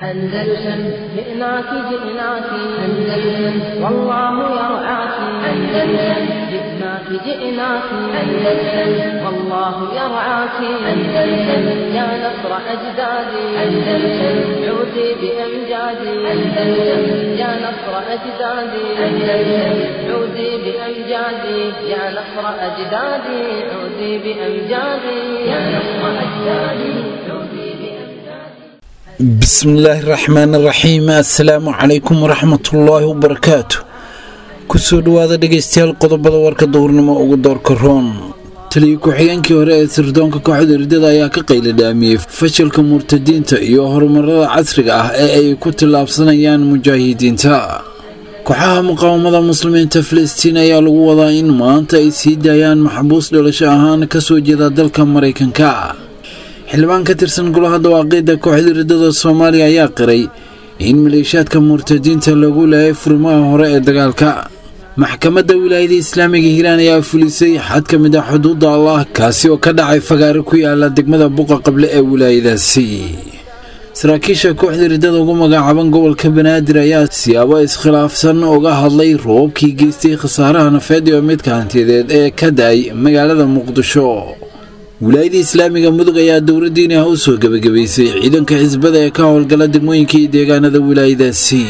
أندلسن جئناك جئناك أندلسن والله يرعاك أندلسن جئناك جئناك أندلسن والله يرعاك أندلسن يا نصر أجدادي أندلسن عودي بأمجادي أندلسن يا نصر أجدادي أندلسن عودي بأمجادي يا نصر أجدادي عودي بأمجادي يا نصر أجدادي عودي بأمجادي bismillaahi raxmaan raxiim assalaamu calaykum waraxmatullaahi wabarakaatu kusoo dhowaada dhegeystayaal qodobada warka duhurnimo ugu doorka roon taliya ku-xigeenkii hore ee sirdoonka kooxda ridada ayaa ka qayladhaamiyey fashilka murtadiinta iyo horumarada casriga ah ee ay ku tillaabsanayaan mujaahidiinta kooxaha muqaawamada muslimiinta filistiin ayaa lagu wadaa in maanta ay sii daayaan maxbuus dhalasho ahaan kasoo jeeda dalka maraykanka xildhibaan ka tirsan golaha dawaaqiidda kooxda ridada soomaaliya ayaa qiray in maleeshiyaadka murtadiinta lagu laayay furimaha hore ee dagaalka maxkamadda wilaayada islaamiga hiiraan ayaa fulisay xad ka mid ah xuduudda allah kaasi oo ka dhacay fagaare ku yaala degmada buqa qable ee wilaayadaasi saraakiisha kooxda ridada ugu magacaaban gobolka banaadir ayaa siyaabo iskhilaafsan uga hadlay roobkii geystay khasaaraha nafeed iyo midka hantiyadeed ee ka da-ay magaalada muqdisho wilaayada islaamiga mudug ayaa dowladdiini ah u soo gebagabaysay ciidanka xisbada ee ka howlgala degmooyinka iyo deegaanada wilaayadaasi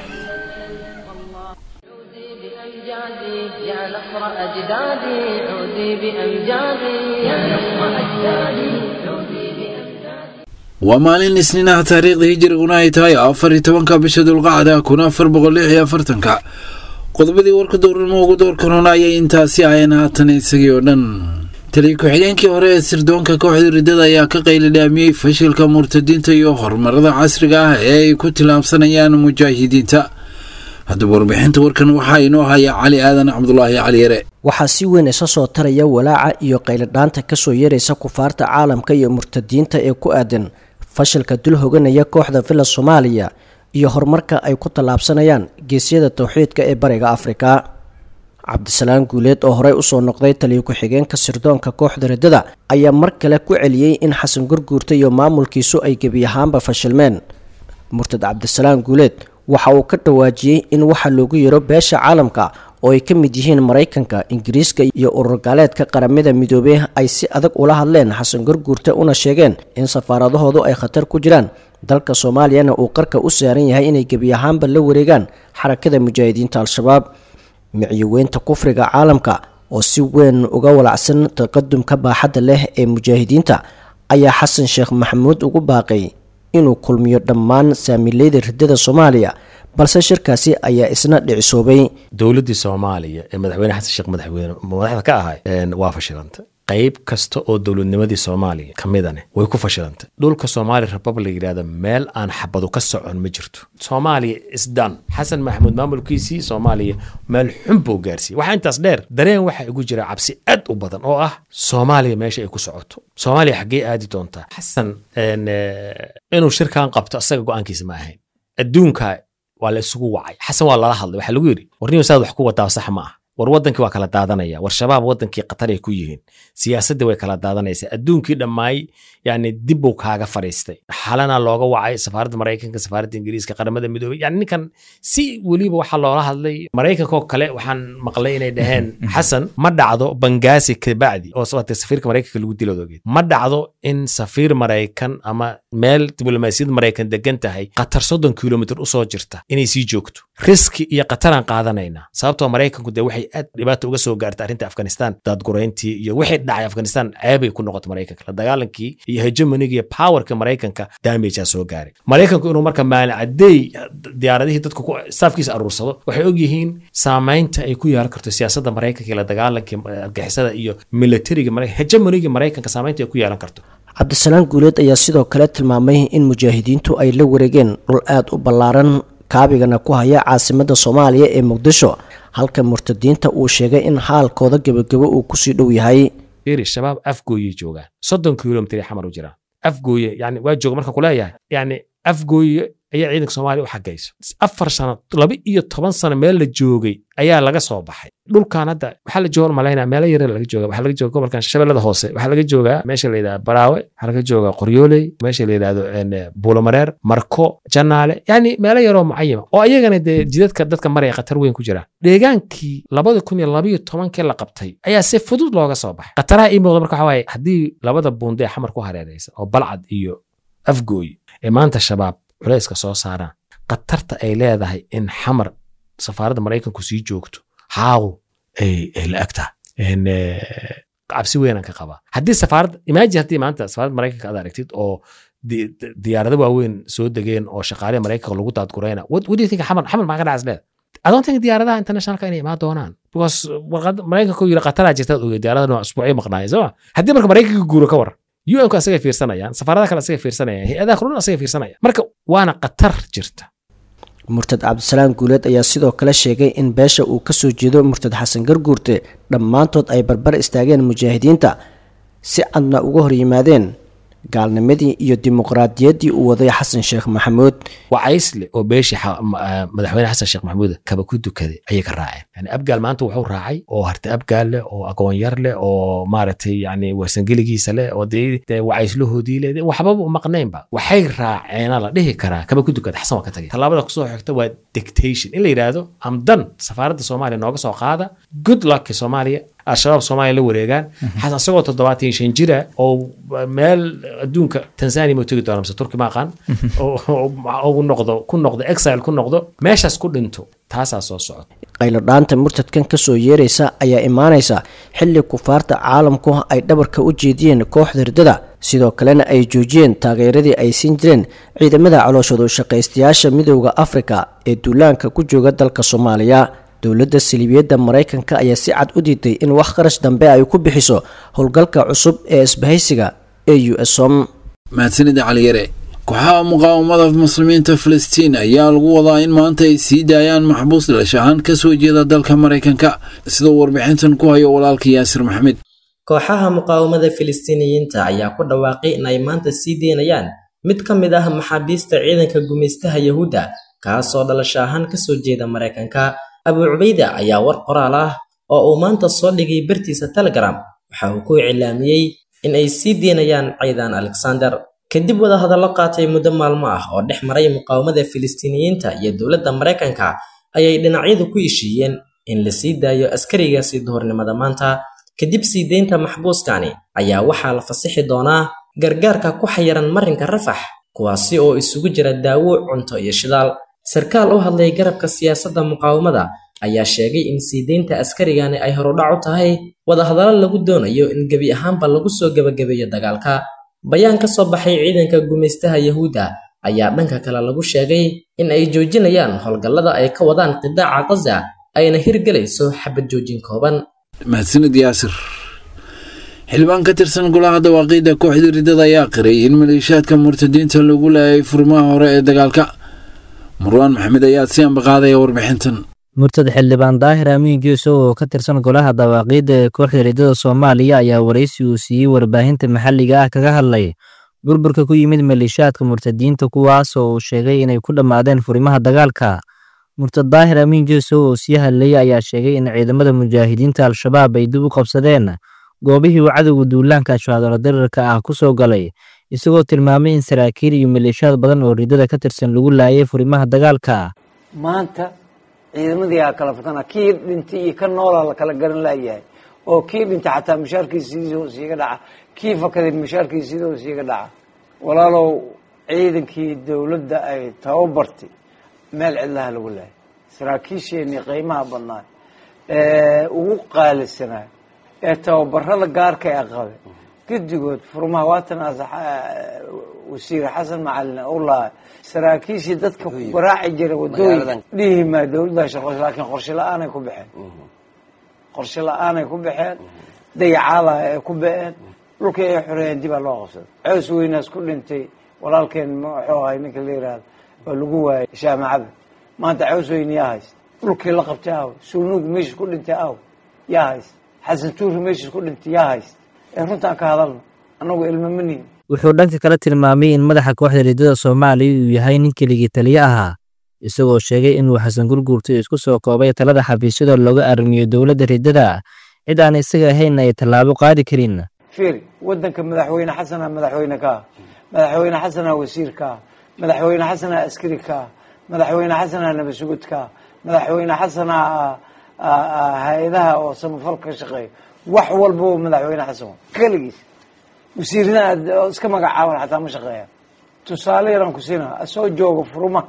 عودي بأمجادي يا نصر أجدادي عودي بأمجادي يا نصر أجدادي عودي بأمجادي waa maalin isniinaha taariikhda hijiriguna ay tahay afar iyo tobanka bisha dulqacda kun afar boqol lix iyo afartanka qodobadii warka dowrnimo ugu door korona ayay intaasi aheen haatan isagii oo dhan taliya ku-xigeenkii hore ee sirdoonka kooxda ridada ayaa ka qayladhaamiyey fashilka murtadiinta iyo horumarada casriga ah ee ay ku tillaabsanayaan mujaahidiinta haddaba warbixinta warkan waxaa inoo haya cali aadan cabdulaahi cali yare waxaa si weyn isa soo taraya walaaca iyo qayladhaanta kasoo yeeraysa kufaarta caalamka iyo murtadiinta ee ku aadan fashilka dul hoganaya kooxda villa soomaaliya iyo horumarka ay ku tallaabsanayaan geesyada towxiidka ee bariga afrika cabdisalaan guuleed oo horey usoo noqday taliya ku-xigeenka sirdoonka kooxda ridada ayaa mar kale ku celiyey in xasan gurguurta iyo maamulkiisu ay gebi ahaanba fashilmeen murtad cabdisalaan guuleed waxa uu ka dhawaajiyey in waxa loogu yeero beesha caalamka oo ay ka mid yihiin maraykanka ingiriiska iyo urur gaaleedka qaramada midoobey ay si adag ula hadleen xasan gurguurta una sheegeen in safaaradahoodu ay khatar ku jiraan dalka soomaaliyana uu qarka u saaran yahay inay gebi ahaanba la wareegaan xarakada mujaahidiinta al-shabaab micyoweynta kufriga caalamka oo si weyn uga walacsan taqadumka baaxadda leh ee mujaahidiinta ayaa xasan sheekh maxamuud ugu baaqay inuu kulmiyo dhammaan saamileyda ridada soomaaliya balse shirkaasi ayaa isna dhicisoobay dowladdii soomaaliya ee madaxweyne xasan sheekh madaxweyne madaxda ka ahay waa fashilantay qayb kasta oo dowladnimadii soomaaliya ka midane way ku fashilantay dhulka soomaaliya republic yidhahda meel aan xabadu ka socon ma jirto soomaaliya isdan xasan maxamuud maamulkiisii soomaaliya meel xun buu gaarsiiyey waxaa intaas dheer dareen waxaa igu jira cabsi aad u badan oo ah soomaaliya meesha ay ku socoto soomaaliya xaggee aadi doontaa xasan inuu shirkan qabto asaga go-aankiisa ma ahayn adduunka waa la isugu wacay xasan waa lala hadlay waxaa lagu yidhi warniyo saad wax ku wadaa sax ma ah war wadankii waa kala daadanaya war shabaab wadankii qatar ay ku yihiin siyaasaddii way kala daadanaysaa adduunkii dhammaay yani dib buu kaaga fadhiistay xalana looga wacay safaaradda maraykanka safaaradda ingiriiska qaramada midoobey yani ninkan si weliba waxaa loola hadlay maraykankaoo kale waxaan maqlay inay dhaheen xasan ma dhacdo bangaasi kabacdi oo sababtay safiirka maraykanka lagu diloodogeed ma dhacdo in safiir maraykan ama meel diblomaasiyad maraykan degan tahay qatar soddon kilomitr usoo jirta inay sii joogto riski iyo qataraan qaadanayna sababtoo maraykanku dee waxay aad dhibaata uga soo gaartay arrinta afghanistan daadgurayntii iyo wixii dhacay afghanistan ceebay ku noqotay maraykanka la dagaalankii iyo hegemoniga iyo powerka maraykanka damagea soo gaaray maraykanku inuu marka maalicadeey diyaaradihii dadku staafkiisa aruursado waxay ogyihiin saamaynta ay ku yeelan karto siyaasadda maraykanka iyo la dagaalankii argixisada iyo militariga hegemoniga maraykanka saamaynta ay ku yeelan karto cabdisalaan guuleed ayaa sidoo kale tilmaamay in mujaahidiintu ay la wareegeen dhul aad u ballaaran kaabigana ku haya caasimadda soomaaliya ee muqdisho halka murtadiinta uu sheegay in xaalkooda gebagabo uu kusii dhow yahay iri shabaab afgooyey joogaan soddon kilomitr xamar u jiraan afgooye yani waa jooga marka kuleeyahay yani afgooye ayaa ciidanka soomaaliya u xagayso afar sano laba iyo toban sano meel la joogay ayaa laga soo baxay dhulkan hadda waxaa la jooga malaynaa meelo yare laga jooga waxaa laga jooga gobolkan shabeellada hoose waxaa laga joogaa meesha la yidhahda baraawe waxaa laga joogaa qoryooley meesha la yidhahdo buulomareer marko janaale yani meelo yaroo mucayima oo ayagana dee jidadka dadka maraya khatar weyn ku jiraan deegaankii labada kun iyo labayo tobankii la qabtay ayaa si fudud looga soo baxay khataraha ii muuqda marka waxaa waaye haddii labada buunde ee xamar ku hareeraysa oo balcad iyo afgooy ee maanta shabaab culayska soo saaraan khatarta ay leedahay in xamar safaaradda maraykanku sii joogto haaw ay la ag tahay cabsi weynaan ka qabaa haddii safaarad imaaji haddii maanta safaaradda maraykanka aad aragtid oo diyaarado waaweyn soo degeen oo shaqaalihi maraykanka lagu daadgurayna what do you think xamar xamar maxaa ka dhacas leeda I don't think diyaaradaha internationalka inay imaan doonaan because warqad maraykanka yiri qataraa jirtaad ogey diyaaradahan waa usbuucyo maqnaaya soo ma haddii marka maraykanka guuro ka waran un-ku asagay fiirsanayaan safaaradaha kale asagay fiirsanayaan hay-adaha kulun asagay fiirsanayaan marka waana khatar jirta murtad cabdisalaam guuleed ayaa sidoo kale sheegay in beesha uu ka soo jeedo murtad xasan garguurte dhammaantood ay barbar istaageen mujaahidiinta si cadna uga hor yimaadeen gaalnimadii iyo dimuqraadiyaddii uu waday xasan sheekh maxamuud wacaysle oo beeshii madaxweyne xasan sheekh maxamuud kaba ku dukaday ayay ka raaceen yani abgaal maanta wuxuu raacay oo harta abgaal leh oo agoonyar leh oo maaragtay yani warsangeligiisa leh oo dee wacayslahoodii leh waxbaba u maqnaynba waxay raaceena la dhihi karaa kaba ku dukada xasan waa ka tagay tallaabada kusoo xigta waa dictation in la yidhaahdo amdan safaaradda soomaaliya nooga soo qaada good luck soomaaliya al-shabaab soomaaliya la wareegaan xasan isagoo toddobaatan iyo shan jira oo meel adduunka tanzania ma tegi doona mise turki ma aqaan oo noqdo ku noqdo exile ku noqdo meeshaas ku dhinto taasaa soo socota qaylodhaanta murtadkan kasoo yeeraysa ayaa imaanaysa xilli kufaarta caalamku ay dhabarka u jeediyeen kooxda hirdada sidoo kalena ay joojiyeen taageeradii ay siin jireen ciidamada calooshoodu shaqaystayaasha midooda afrika ee duulaanka ku jooga dalka soomaaliya dowladda saliibiyadda maraykanka ayaa si cad u diiday in wax kharash dambe ay ku bixiso howlgalka cusub ee isbahaysiga ee u s om mahadsanida caliyare kooxaha muqaawamada muslimiinta filistiin ayaa lagu wadaa in maanta ay sii daayaan maxbuus dhilash ahaan ka soo jeeda dalka maraykanka sidoo warbixintan ku hayo walaalka yaasir maxamed kooxaha muqaawamada filistiiniyiinta ayaa ku dhawaaqay in ay maanta sii deynayaan mid ka mid ah maxaabiista ciidanka gumaystaha yahuudda kaasoo dhalasho ahaan kasoo jeeda maraykanka abu cubayda ayaa war qoraal ah oo uu maanta soo dhigay bartiisa telegram waxa uu ku iclaamiyey in ay sii deynayaan ciidan alexander kadib wadahadallo qaatay muddo maalmo ah oo dhex maray muqaawamada filistiiniyiinta iyo dowladda maraykanka ayay dhinacyadu ku heshiiyeen in la sii daayo askarigaasi duhurnimada maanta kadib sii deynta maxbuuskani ayaa waxaa la fasixi doonaa gargaarka ku xayiran marinka rafax kuwaasi oo isugu jira daawo cunto iyo shidaal sarkaal u hadlay garabka siyaasadda muqaawamada ayaa sheegay in sii deynta askarigani ay horudhac u tahay wadahadallo lagu doonayo in gebi ahaanba lagu soo gebagabeeyo dagaalka bayaan ka soo baxay ciidanka gumaystaha yahuudda ayaa dhanka kale lagu sheegay in ay joojinayaan howlgallada ay ka wadaan qidaaca qaza ayna hirgelayso xabad joojin kooban mahadsanid yaasir xildhibaan ka tirsan golaha dawaaqiidda kooxda riddada ayaa qiray in maleeshiyaadka murtadiinta lagu laayay furmaha hore ee dagaalka marwaan maxamed ayaa si ambaqaadaya warbixintan murtad xildhibaan daahir amiin geeso oo ka tirsan golaha dawaaqiidda ee kooxda riddada soomaaliya ayaa waraysi uu siiyey warbaahinta maxalliga ah kaga hadlay burburka ku yimid maleeshiyaadka murtadiinta kuwaas oo uu sheegay inay ku dhammaadeen furimaha dagaalka murtad daahir amiin geeso oo sii hadlayay ayaa sheegay in ciidamada mujaahidiinta al-shabaab ay dib u qabsadeen goobihii uu cadowga duulaanka ashwaadalo dirarka ah ku soo galay isagoo tilmaamay in saraakiil iyo maleeshiyaad badan oo riddada ka tirsan lagu laayay furimaha dagaalka maanta ciidamadii aa kala fakana kii dhintay iyo ka noolaa la kala garan laayahay oo kii dhintay xataa mushaarkiisiidoo siiga dhaca kii fakaday mushaarkiisiidoo siiga dhaca walaalow ciidankii dowladda ay tababartay meel cidlaha lagu laayay saraakiisheenii qiimaha badnaa ee ugu qaalisanaa ee tababarada gaarka ee qabe guddigood furmaha waatan wasiir xasan macalin u lahay saraakiishii dadka waraaci jira wadooyin dhihi maa dowladda shaqo laakiin qorshe la-aanay ku baxeen qorshe la-aanay ku baxeen dayacaada ay ku ba-een dhulkii ay xoreeyeen dibaa loo qabsaday cows weynaas ku dhintay walaalkeen muxuu ahay ninka la yihahdo oo lagu waayay shaamacada maanta cows weyne yaa hayst dhulkii la qabtay aw sulnuug meeshis ku dhintay aw yaa hayst xasan tuuri meeshis ku dhintay yaa hayst ee runtaan ka hadalno annagu ilmamanihin wuxuu dhanka kala tilmaamay in madaxa kooxda riddada soomaaliya uu yahay nin keligii taliye ahaa isagoo sheegay inuu xasan gurguurta isku soo koobay talada xafiisyada looga arrimiyo dowladda riddada cid aan isaga ahaynna ay tallaabo qaadi karin fiiri waddanka madaxweyne xasana madaxweyne ka ah madaxweyne xasana wasiir ka ah madaxweyne xasana askari ka ah madaxweyne xasana nabasugud ka ah madaxweyne xasana hay-adaha oo samafal ka shaqeeya wax walbaba madaxweyne xasan keligiis wasiirna aad iska magacaaban xataa ma shaqeeya tusaale yaraan ku siinaa soo jooga furuma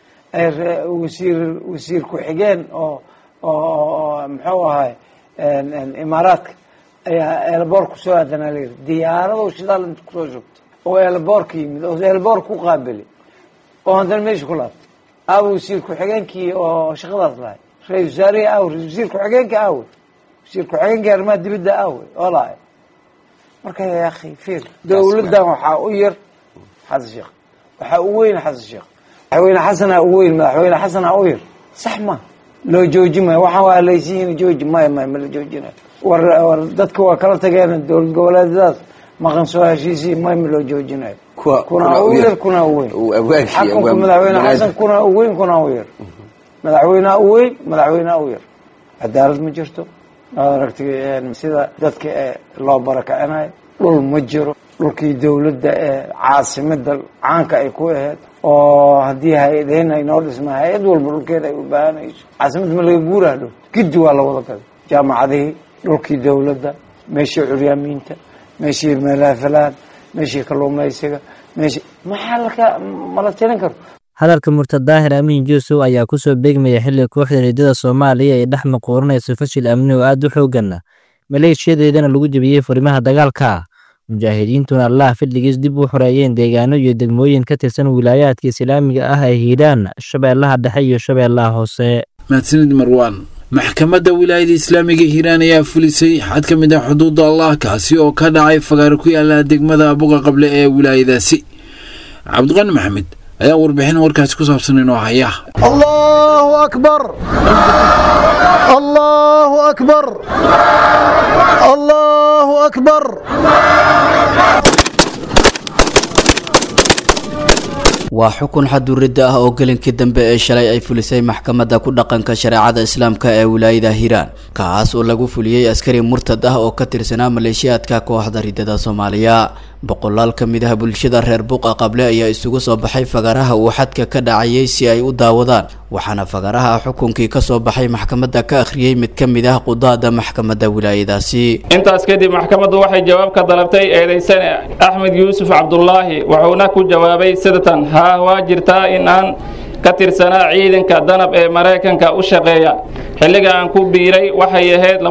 wasiir wasiir ku-xigeen oo oo muxuu ahay imaaraadka ayaa eelboor kusoo aadanaa layiri diyaarado shidaal inta kusoo shugta oo eelboorka yimid oo eelboor ku qaabili oo haddana meesha ku laabtay aawa wasiir ku-xigeenkii oo shaqadaas lahay ra-isul wasaarihii aawe wasiir ku-xigeenka aawe wasiir ku-xigeenkii arrimaha dibadda aawe oo lahay marka ya akhi fiir dowladdan waxaa u yar xasan sheekh waxaa u weyn xasan sheekh madaxweyne xasana u weyn madaxweyne xasana u yar sax ma loo jooji maayo waxaan waa laysiin jooji maya maya ma la joojinayo war war dadka waa kala tageen dowlad goboleedyadaas maqan soo heshiisii maya ma loo joojinayo kuna u yar kuna u weyn xakunka madaxweyne xasan kuna u weyn kuna u yar madaxweynea u weyn madaxweynea u yar cadaalad ma jirto waad aragtay sida dadka ee loo barakacinayo dhul ma jiro dhulkii dowladda ee caasimada caanka ay ku aheyd oo haddii hay-adeen ay noo dhisma hay-ad walba dhulkeeda ay u baahanayso caasimada ma laga guuraha dhow giddi waa la wada gaday jaamacadihii dhulkii dowladda meeshii curyaamiinta meeshii meelaafalaan meeshii kalluumaysiga meeshii maxaa laka mala tirin karo hadalka murtad daahir amiin juusow ayaa ku soo beegmaya xilli kooxda riddada soomaaliya ay dhex maquuranayso fashil amni oo aad u xooggan maleeshiyadeedana lagu jebiyey furimaha dagaalka mujaahidiintuna allaah fadligiis dib u xoreeyeen deegaano iyo degmooyin ka tirsan wilaayaadka islaamiga ah ee hiiraan shabeellaha dhexe iyo shabeellaha hoose mahadsanid marwaan maxkamadda wilaayada islaamiga hiiraan ayaa fulisay xad ka mid ah xuduudda allah kaasi oo ka dhacay fagaaro ku yaala degmada buqa qable ee wilaayadaasi cabdiqani maxamed ayaa warbixin warkaasi ku saabsan inoo haya allahu akbar allahu akbar allahu akbar waa xukun xaduridda ah oo gelinkii dambe ee shalay ay fulisay maxkamadda ku dhaqanka shareecada islaamka ee wilaayada hiiraan kaas oo lagu fuliyey askari murtad ah oo ka tirsanaa maleeshiyaadka kooxda riddada soomaaliya boqolaal ka mid ah bulshada reer buqa qable ayaa isugu soo baxay fagaraha uu xadka ka dhacayay si ay u daawadaan waxaana fagaraha xukunkii kasoo baxay maxkamadda ka akhriyey mid ka mid ah qudaada maxkamadda wilaayadaasi intaas kadib maxkamaddu waxay jawaab ka dalabtay eedaysane axmed yuusuf cabdulaahi wuxuuna ku jawaabay sidatan haa waa jirtaa in aan ka tirsanaa ciidanka danab ee maraykanka u shaqeeya xilliga aan ku biiray waxay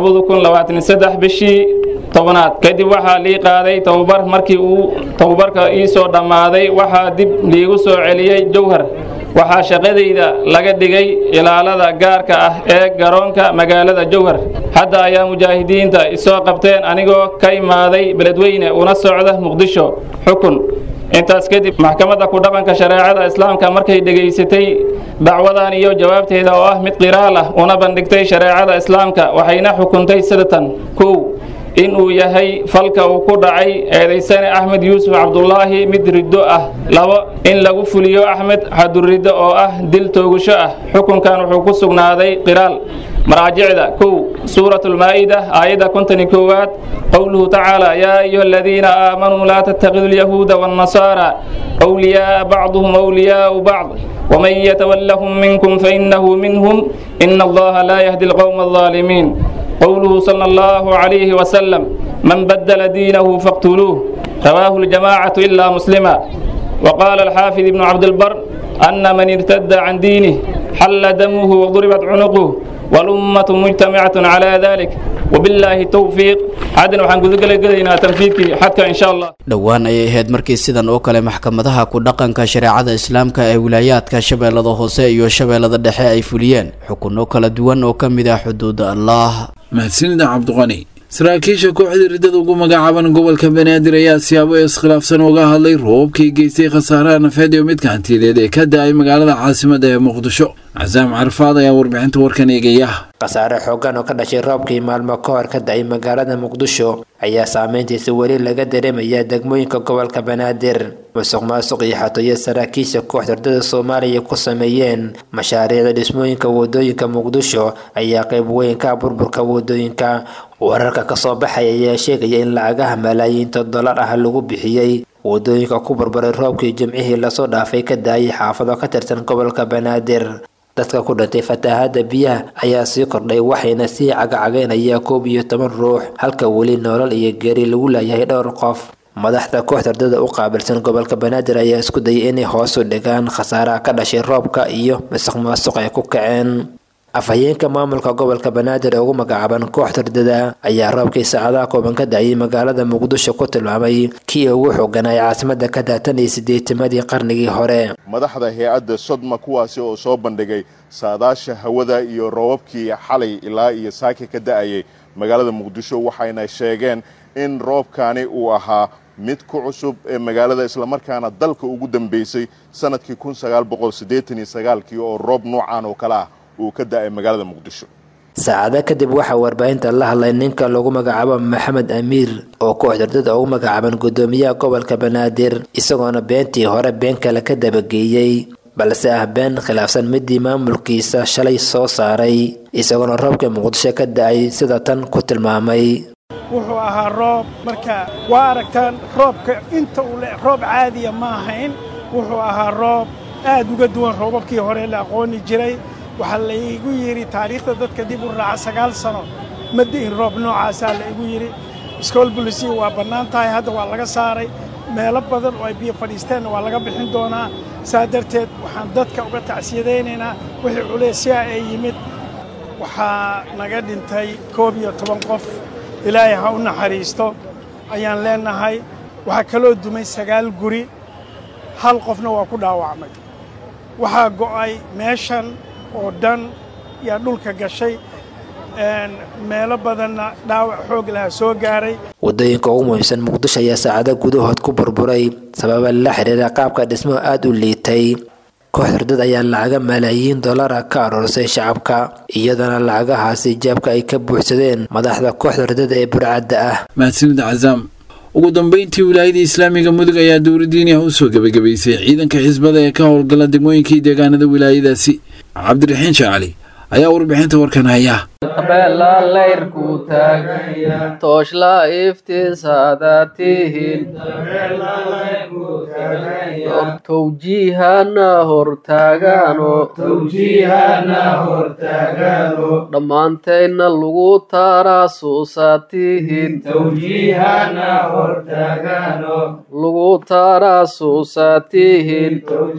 ahayd bishii tobnaad kadib waxaa lii qaaday tababar markii uu tababarka ii soo dhammaaday waxaa dib liigu soo celiyey jowhar waxaa shaqadayda laga dhigay ilaalada gaarka ah ee garoonka magaalada jowhar hadda ayaa mujaahidiinta isoo qabteen anigoo ka imaaday beledweyne una socda muqdisho xukun intaas kadib maxkamadda ku dhaqanka shareecada islaamka markay dhegaysatay dacwadan iyo jawaabteeda oo ah mid qiraal ah una bandhigtay shareecada islaamka waxayna xukuntay sidatan kow in uu yahay falka uu ku dhacay eedaysane axmed yuusuf cabdulaahi mid riddo ah labo in lagu fuliyo axmed xaduriddo oo ah dil toogasho ah xukunkan wuxuu ku sugnaaday qiraal maraajicda kow suurat lmaa'ida aayadda kontoni koowaad qowluhu tacaala yaa ayuha aladiina aamanuu laa tattakidu lyahuuda waannasaara wliyaaa bacduhum wliyaau bacd waman yatawallahum minkum fainahu minhum ina allaha laa yahdi alqowma alظaalimiin قوله صلى الله عليه وسلم من بدل دينه فاقتلوه رواه الجماعة إلا مسلما وقال الحافظ ابن عبد البر أن من ارتد عن دينه حل دمه وضربت عنقه والأمة مجتمعة على ذلك وبالله التوفيق حدنا waxaan guda galaynaa tanfiidkii xadka insha Allah dhowaan ayay ahayd markii sidan oo kale maxkamadaha ku dhaqanka shareecada islaamka ee wilaayaadka shabeellada hoose iyo shabeellada dhexe ay fuliyeen xukunno kala duwan oo ka mid ah xuduudda allah mahadsanida cabdiqani saraakiisha kooxda riddada ugu magacaaban gobolka banaadir ayaa siyaabo iskhilaafsan uga hadlay roobkii geystay khasaaraha nafeed iyo midka hantiyadeed ee ka da-ay magaalada caasimada ee muqdisho casaam carfaad ayaa warbixinta warkan eegaya khasaare xoogan oo ka dhashay roobkii maalmo ka hor ka da-ay magaalada muqdisho ayaa saameyntiisa weli laga dareemayaa degmooyinka gobolka banaadir musuq maasuq iyo xatooyo saraakiisha kooxda ardada soomaaliya ku sameeyeen mashaariicda dhismooyinka wadooyinka muqdisho ayaa qayb weyn ka burburka wadooyinka wararka kasoo baxaya ayaa sheegaya in lacagaha malaayiinta dollar ah lagu bixiyey wadooyinka ku burburay roobkii jimcihii lasoo dhaafay ka daayay xaafado ka tirsan gobolka banaadir dadka ku dhintay fatahaada biyaha ayaa sii kordhay waxayna sii cagacagaynaya koob iyo toban ruux halka weli nolol iyo geeri lagu laayahay dhowr qof madaxda kooxda ardada u qaabilsan gobolka banaadir ayaa isku dayay inay hoos u dhigaan khasaaraha ka dhashay roobka iyo masuq maasuq ay ku kaceen afhayeenka maamulka gobolka banaadir ee ugu magacaaban kooxda ardada ayaa roobkii saacadaha kooban ka da-ayay magaalada muqdisho ku tilmaamay kii ugu xooganay caasimada ka daatan iyo sideetimadii qarnigii hore madaxda hay-adda sodma kuwaasi oo soo bandhigay saadaasha hawada iyo roobabkii xalay ilaa iyo saaki ka da-ayay magaalada muqdisho waxayna sheegeen in roobkani uu ahaa mid ku cusub ee magaalada islamarkaana dalka ugu dambeysay sanadkii kun sagaal boqol siddeetan iyo sagaalkii oo roob noocan oo kale ah uu ka da-ay magaalada muqdisho saacado kadib waxaa warbaahinta la hadlay ninka lagu magacaabo maxamed amiir oo kooxda ardada ugu magacaaban guddoomiyaha gobolka banaadir isagoona beentii hore been kale ka dabageeyey balse ah been khilaafsan midii maamulkiisa shalay soo saaray isagoona roobka muqdisho ka da-ay sida tan ku tilmaamay wuxuu ahaa roob marka waa aragtaan roobka inta uu roob caadiya ma ahayn wuxuu ahaa roob aad uga duwan roobabkii hore la aqooni jiray waxaa laygu yidhi taariikhda dadka dib u raaca sagaal sano ma di'in roob noocaasaa laygu yidhi iskool bulisiya waa bannaan tahay hadda waa laga saaray meelo badan oo ay biyo fadhiisteenna waa laga bixin doonaa saa darteed waxaan dadka uga tacsiyadaynaynaa wixii culeysyaa ee yimid waxaa naga dhintay koob iyo toban qof ilaahay ha u naxariisto ayaan leennahay waxaa kaloo dumay sagaal guri hal qofna waa ku dhaawacmay waxaa go'ay meeshan oo dhan yaa dhulka gashay meelo badanna dhaawac xoog laha soo gaaray wadooyinka ugu muhiimsan muqdisho ayaa saacado gudahood ku burburay sababa la xiriira qaabka dhismo aada u liitay kooxda ardada ayaa lacaga malaayiin dollara ka aroorsay shacabka iyadoona lacagahaasi jaabka ay ka buuxsadeen madaxda kooxda ardada ee burcadda ah mahadsanida cazaam ugu dambeyntii wilaayada islaamiga mudug ayaa dowladdiini ah u soo gebagabaysay ciidanka xisbada ee ka howlgala degmooyinkii deegaanada wilaayadaasi cabdiraxiin shaacali ayaa warbixinta warkan haya beela layrku taagaya tooshla iftiisaada tihin towjiihana hortaagaano dhammaantayna lagu taaraasuusa tihin lagu taaraasuusa tihin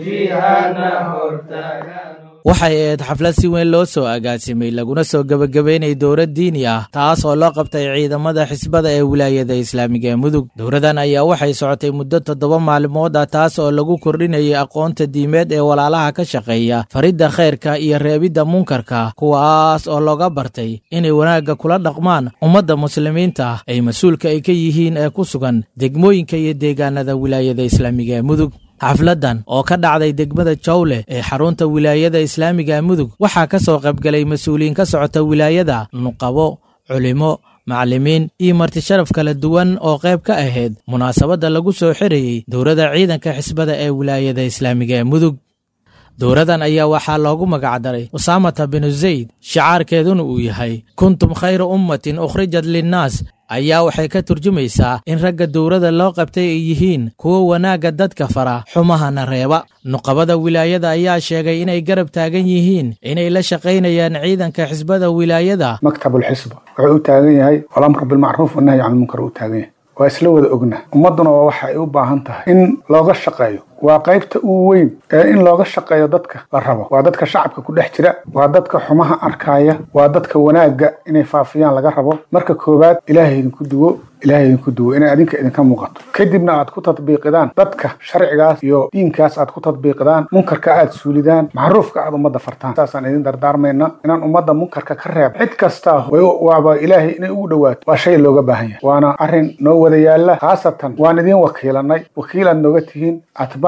waxay ahayd xaflad si weyn loo soo agaasimay laguna soo gebagabeynay dowlad diini ah taas oo loo qabtay ciidamada xisbada ee wilaayada islaamiga ee mudug dowladan ayaa waxay socotay muddo toddoba maalmood ah taas oo lagu kordhinayay aqoonta diimeed ee walaalaha ka shaqeeya faridda khayrka iyo reebidda munkarka kuwaas oo looga bartay inay wanaagga kula dhaqmaan ummadda muslimiinta ay mas-uulka ay ka yihiin ee ku sugan degmooyinka iyo deegaanada wilaayada islaamiga ee mudug xafladdan oo ka dhacday degmada jawle ee xarunta wilaayada islaamiga mudug waxaa ka soo qaybgalay mas-uuliyiin ka socota wilaayada nuqabo culimo macallimiin iyo martisharaf kala duwan oo qayb ka ahayd munaasabadda lagu soo xirayey dowladda ciidanka xisbada ee wilaayada islaamiga ee mudug dowladan ayaa waxaa loogu magacdaray usaamata binu zayd shicaarkeeduna uu yahay kuntum khayra ummatin ukhrijat linnaas ayaa waxay ka turjumaysaa in ragga dowladda loo qabtay ay yihiin kuwa wanaagga dadka fara xumahana reeba nuqabada wilaayada ayaa sheegay inay garab taagan yihiin inay la shaqaynayaan ciidanka xisbada wilaayada maktabulxisba wuxuu u taagan yahay alamr bilmacruuf wanahyi can lmunkar u taagan yahay waa isla wada ogna ummadduna waa waxa ay u baahan tahay in looga shaqeeyo waa qaybta ugu weyn ee in looga shaqeeyo dadka la rabo waa dadka shacabka ku dhex jira waa dadka xumaha arkaya waa dadka wanaagga inay faafiyaan laga rabo marka koowaad ilaahay idinku duwo ilaahay idinku duwo inay adinka idinka muuqato kadibna aad ku tadbiiqidaan dadka sharcigaas iyo diinkaas aad ku tadbiiqidaan munkarka aad suulidaan macruufka aad ummadda fartaan saasaan idin dardaarmayna inaan ummadda munkarka ka reeb cid kastaa waaba ilaahay inay ugu dhowaato waa shay looga baahan yahay waana arrin noo wada yaalla khaasatan waan idin wakiilanay wakiilaad nooga tihiin atbaac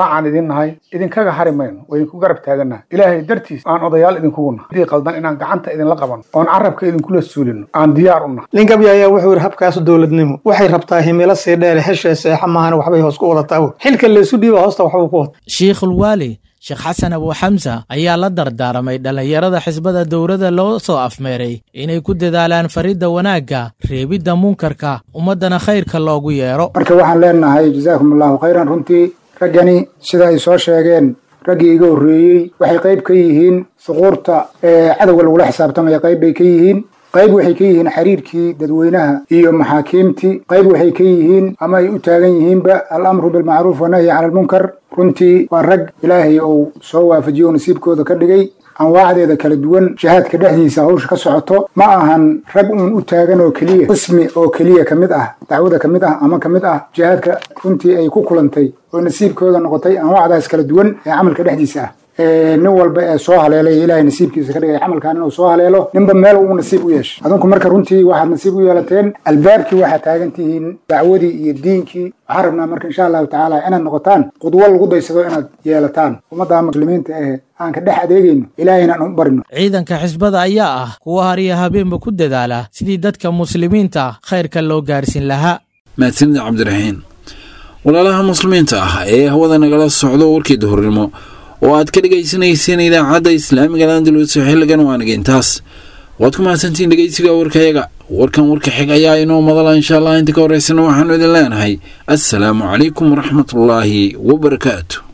tabaacaan idin nahay idinkaga hari mayno waa idinku garab taagannaha ilaahay dartiis aan odayaal idinkugu nahay haddii qaldan inaan gacanta idinla qabanno oon carabka idinkula suulino aan diyaar u nahay ninkabya ayaa wuxuu yidhi habkaas dowladnimo waxay rabtaa himilo sii dheer heshee seexa maahan waxbay hoos ku wadataa xilka laysu dhiiba hoosta waxbuu ku wata shiikhulwaali sheekh xasan abu xamsa ayaa la dardaaramay dhallinyarada xisbada dowladda loo soo afmeeray inay ku dadaalaan faridda wanaagga reebidda munkarka ummaddana khayrka loogu yeero marka waxaan leenahay jazaakum allahu khayran runtii raggani sida ay soo sheegeen raggii iga horreeyey waxay qayb ka yihiin suquurta ee cadowga lagula xisaabtamaya qayb bay ka yihiin qayb waxay ka yihiin xiriirkii dadweynaha iyo maxaakiimtii qayb waxay ka yihiin ama ay u taagan yihiinba alamru bilmacruuf wanahyi cala almunkar runtii waa rag ilaahay uu soo waafajiyo oo nasiibkooda ka dhigay anwaacdeeda kala duwan jihaadka dhexdiisa hawsha ka socoto ma ahan rag uun u taagan oo keliya qismi oo keliya ka mid ah dacwada ka mid ah ama ka mid ah jihaadka runtii ay ku kulantay oo nasiibkooda noqotay anwaacdaas kala duwan ee camalka dhexdiisa ah nin walba ee soo haleelay ilaahay nasiibkiisa ka dhigay camalkan inuu soo haleelo ninba meel uu nasiib u yeeshay adinku marka runtii waxaad nasiib u yeelateen albaabkii waxaad taagan tihiin dacwadii iyo diinkii waxaan rabnaa marka insha allahu tacaala inaad noqotaan qudwo lagu daysado inaad yeelataan ummadda muslimiinta ee aan ka dhex adeegayno ilaahayna aan u barino ciidanka xisbada ayaa ah kuwa hariya habeenba ku dadaala sidii dadka muslimiinta khayrka loo gaarsiin lahaa mahadsanid cabdiraxiin walaalaha muslimiinta ah ee hawada nagala socdo warkii duhurnimo oo aad ka dhegaysanayseen idaacadda islaamiga landalus xilligan waanaga intaas waad ku mahadsantiin dhegeysiga warkayaga warkan warka xig ayaa inoo madala insha allah inta ka horeysana waxaanu idin leenahay assalaamu calaykum waraxmatullaahi wabarakaatu